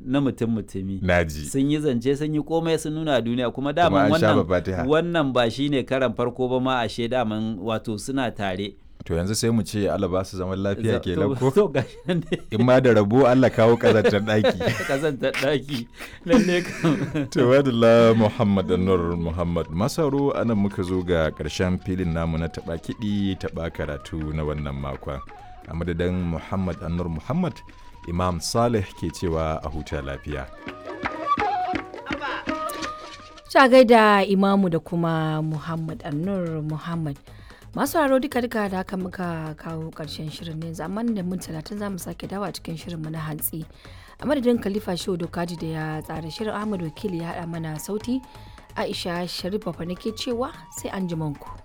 na mutum mutumi naji sun yi zance sun yi komai sun nuna duniya kuma daman an sha wannan fatiha wannan ba shine karan farko ba ma ashe daman wato suna tare to yanzu sai mu ce Allah ba su zaman lafiya Za- kenan to- ko to gashi nan dai in ma da rabo Allah kawo kazantar daki kazantar daki lalle kam to wadalla Muhammad Anwar Muhammad Masaro anan muka zo ga karshen filin namu na taba kiɗi taba karatu na wannan makon a madadin Muhammad Anwar Muhammad Imam Saleh ke cewa a huta lafiya Ta gaida Imamu da kuma Muhammad Annur Muhammad. Masu haro duka duka da haka muka kawo ƙarshen shirin ne amma da mun talatin za mu sake dawa cikin shirinmu na hantsi. A madadin Khalifa Shehu Dokaji da ya tsara shirin Ahmad Wakili ya haɗa mana sauti Aisha Sharif Bafa nake cewa sai an ku.